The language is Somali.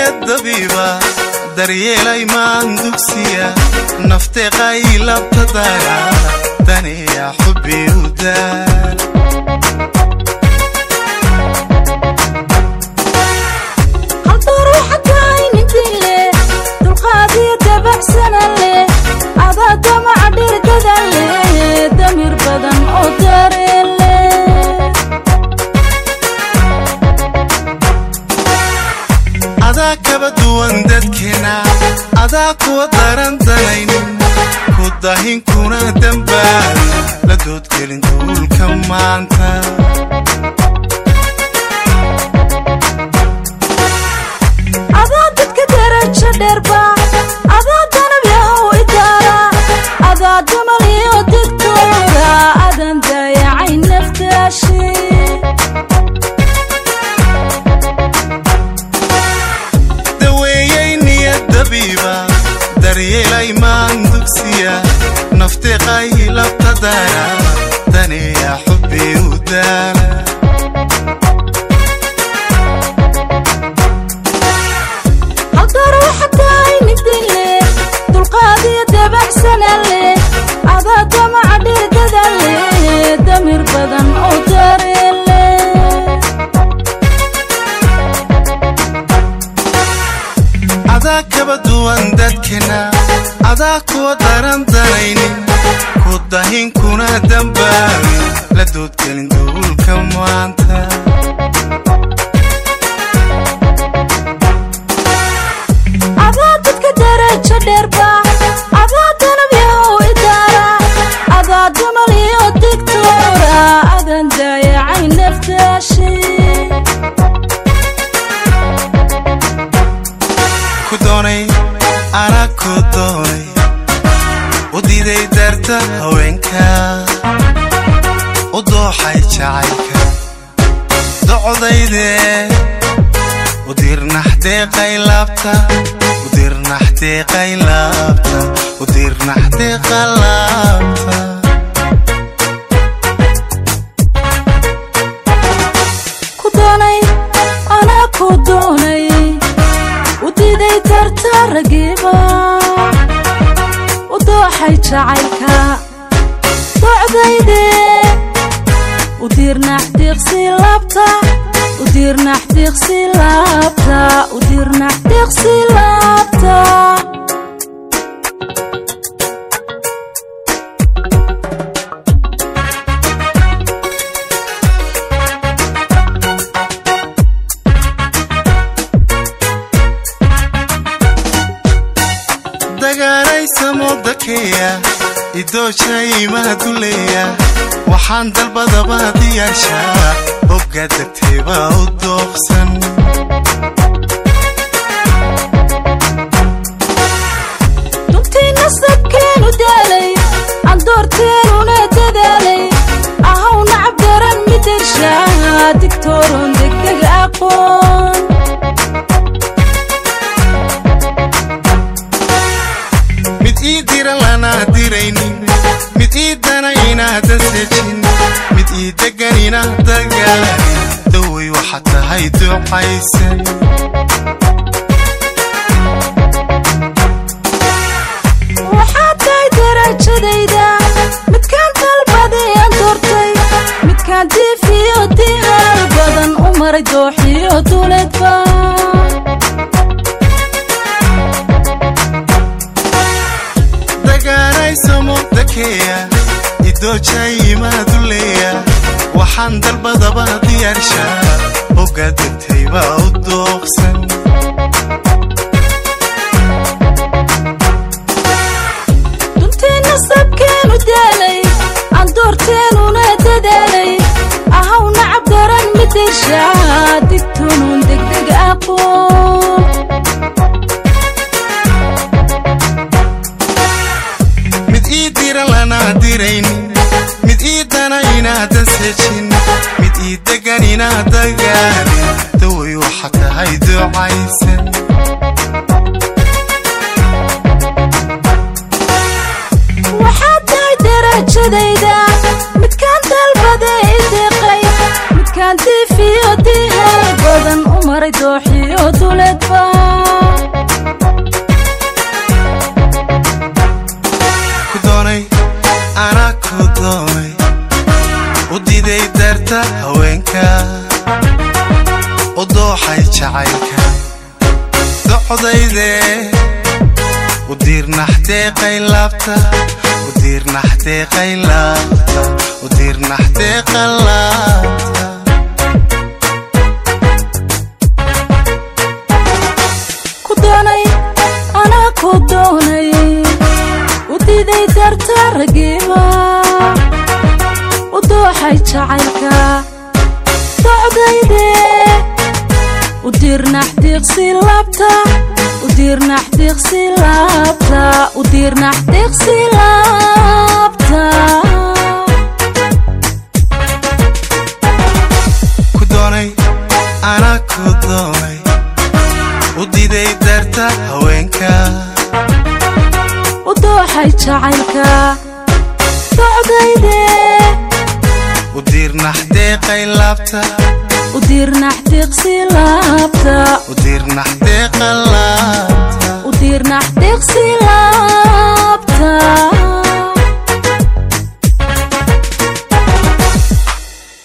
niyad dabiiba daryeelay maan dugsiya nafteeqay labtadaya daniya xubbi u daal adaa damaca dhirgada leh damir badan oo dareele adaa kaba duwan dadkeena adaa kuwa daran danaynin ku dahinkuna dambaal la doodgelin duulka maanta adaa dadka darajo dheerba adaa danab yahow idaara adaa damal iyo digtooda adan daayacay naftaashi daweeyey niyad dabiiba daryeelay maan dugsiya nafteeqay labtadaya daniya xubbi u daala adaa damaca dhirgada leh damir badan oo dareele adaa kaba duwan dadkeena adaa kuwa daran danaynin ku dahinkuna dambaabin la doodgelin duulka maanta adaa dadka darajo dheerba adaa danab yahow idaara adaa damal iyo digtooda adan daayacay naftaashi ku doonay anaa ku doonay u diiday daarta haweenka u dooxay jacaylka docdayde u dirnaxdeeqay laabta u dirnaxdeeqay laabta u dirnaxdeeqa laabta ku doonay anaa ku doonay u diiday darta ragiiba u dooxay jacaylka docdayde u diirnax diiqsi laabta u diirnax diiqsi laabta u diirnax diiqsi laabta dagaalaysamo idoojayimaa duleeya waxaan dalbadaba diyaashaa hogga degteebaa u dooqsan duntii nasabkeenu daalay andoorteenuna dadaalay ahaw nacab daran midarshaa digtooron degdeg aqoon mid ii dira lanaa diraynin mid ii dana inaadan sejin mid ii degan inaad dagaalin dawey waxaad tahay ducaysan waxaad tahay darajadayda midkaan dalbaday aan doortay midkaan diifiyo dihaal badan u maray dooxiyo duleedba dagaalaysamo dakeeya idoojayimaa duleeya waxaan dalbadaba diyaarshaa hogga degtaybaa u dooqsan duntii nasabkeenu daalay andoorteenuna dadaalay ahaw nacab daran midarshaa digtoonun degdeg aqoon mid ii dira lanaa diraynin mid ii dana inaadan sejin mid ii degan inaad dagaalin dawey waxaad tahay ducaysan waxaad tahay darajadayda midkaan dalbaday ideeqay midkaan diifiyo dihaal badan u maray dooxiyo duleedba diiday darta haweenka u dooxay jacaylka docdayde u diirnaxdeeqay laabta u diirnaxdeeqay laabta u diirnaxdeeqa laabta ku doonay anaa ku doonay u diiday darta ragiima u dooxay jacaylka docdayde u diirnax diiqsi laabta u diirnax diiqsi laabta u diirnax diiqsi laabta ku doonay anaa ku doonay u diiday darta haweenka u dooxay jacaylka docdayde u diirnaxdeeqay laabta u diirnax diiqsi laabta u diirnaxdeeqa laabta u diirnax diiqsi laabta